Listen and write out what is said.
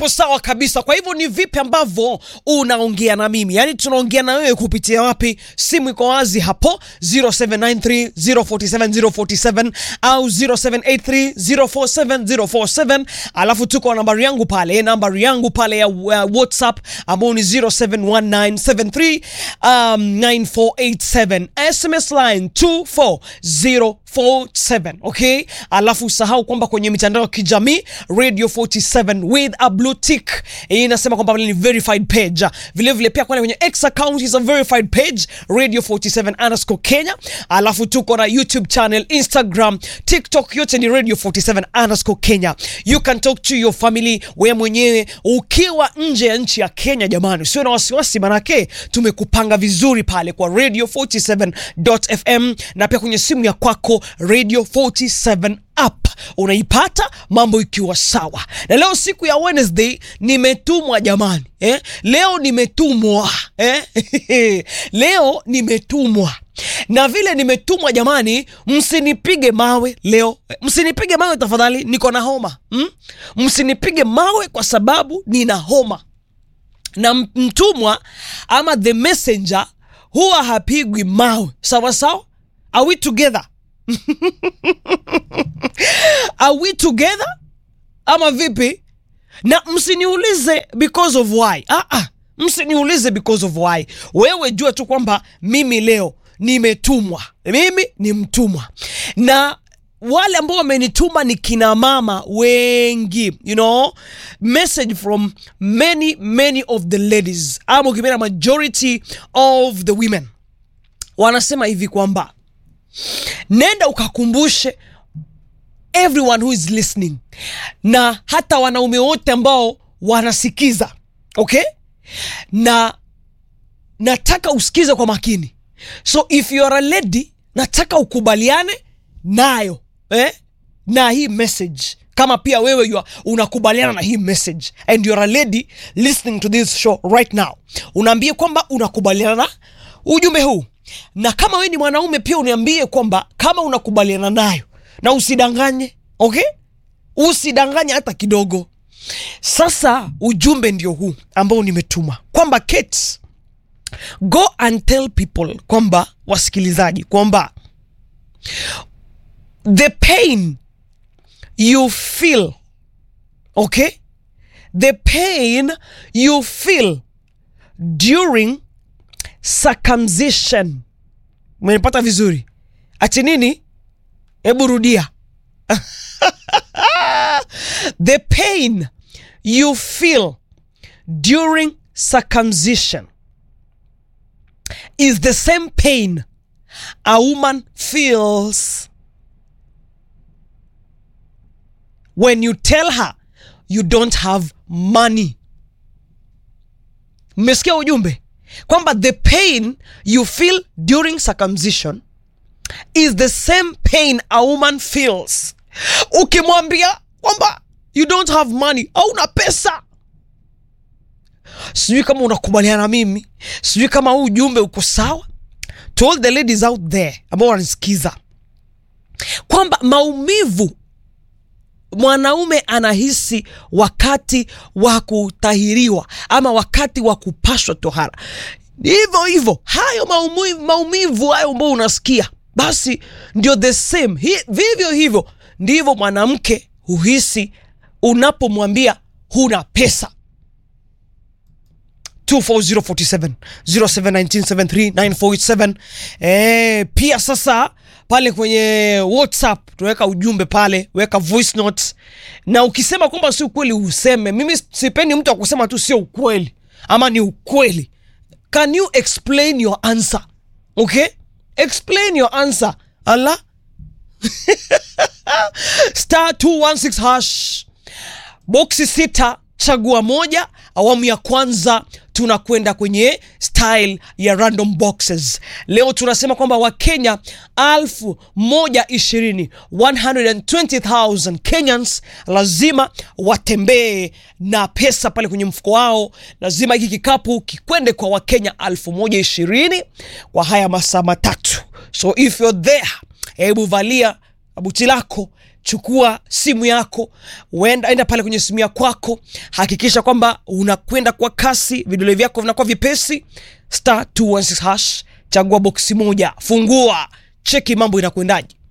hapo sawa kabisa. Kwa hivyo ni vipi ambavyo unaongea na mimi, yaani tunaongea na wewe kupitia wapi? Simu iko wazi hapo 0793047047 au 0783047047, alafu tuko na nambari yangu pale, nambari yangu pale ya uh, WhatsApp ambao ni 071973 um, 9487 SMS line 24047 okay. Alafu usahau kwamba kwenye mitandao ya kijamii Radio 47 with a blue tick hii inasema kwamba ni verified page. Vile vile pia kwenda kwenye X account is a verified page Radio 47 underscore Kenya. Alafu tuko na YouTube channel, Instagram, TikTok, yote ni Radio 47 underscore Kenya. You can talk to your family wewe mwenyewe ukiwa nje ya nchi ya Kenya. Jamani, usiwe na wasiwasi, manake tumekupanga vizuri pale kwa Radio 47.fm na pia kwenye simu ya kwako Radio 47 app unaipata mambo ikiwa sawa. Na leo siku ya Wednesday nimetumwa jamani, eh? Leo nimetumwa eh? leo nimetumwa na vile nimetumwa jamani, msinipige mawe leo, msinipige mawe tafadhali, niko na homa mm? Msinipige mawe kwa sababu nina homa, na mtumwa ama the messenger huwa hapigwi mawe. Sawa sawa, are we together? Are we together ama vipi? Na msiniulize because of why. Ah, ah, msiniulize because of why. Wewe jua tu kwamba mimi leo nimetumwa, mimi ni mtumwa, na wale ambao wamenituma ni kina mama wengi, you know, message from many many of the ladies, ama ukipenda majority of the women wanasema hivi kwamba nenda ukakumbushe everyone who is listening na hata wanaume wote ambao wanasikiza okay, na nataka usikize kwa makini. So if you are a lady, nataka ukubaliane nayo eh, na hii message kama pia wewe you are, unakubaliana na hii message and you are a lady listening to this show right now, unaambie kwamba unakubaliana na ujumbe huu, na kama wewe ni mwanaume pia uniambie kwamba kama unakubaliana nayo na usidanganye, okay? Usidanganye hata kidogo. Sasa ujumbe ndio huu ambao nimetuma kwamba Kate, go and tell people kwamba wasikilizaji, kwamba the pain you feel okay, the pain you feel during circumcision. Umenipata vizuri? Ati nini? Hebu rudia. The pain you feel during circumcision is the same pain a woman feels when you tell her you don't have money. Mmesikia ujumbe kwamba the pain you feel during circumcision is the same pain a woman feels ukimwambia kwamba you don't have money, hauna pesa. Sijui kama unakubaliana na mimi, sijui kama huu ujumbe uko sawa. To all the ladies out there ambao wananisikiza kwamba maumivu mwanaume anahisi wakati wa kutahiriwa ama wakati wa kupashwa tohara, hivyo hivyo hayo maumivu, maumivu hayo ambao unasikia basi ndio the same Hi, vivyo hivyo ndivyo mwanamke huhisi unapomwambia huna pesa. 24047 0719739487. Eh, pia sasa pale kwenye WhatsApp tunaweka ujumbe pale, weka voice notes, na ukisema kwamba si ukweli useme. Mimi sipendi mtu akusema tu sio ukweli ama ni ukweli. Can you explain your answer? Okay, explain your answer. Allah star 216 hash boksi sita chagua moja. Awamu ya kwanza tunakwenda kwenye style ya random boxes. Leo tunasema kwamba Wakenya alfu moja ishirini 120,000 Kenyans lazima watembee na pesa pale kwenye mfuko wao. Lazima hiki kikapu kikwende kwa Wakenya alfu moja ishirini kwa haya masaa matatu. So if you're there, hebu valia buti lako chukua simu yako uenda, enda pale kwenye simu ya kwako hakikisha kwamba unakwenda kwa kasi vidole vyako vinakuwa vipesi star 216 hash chagua boksi moja fungua cheki mambo inakwendaje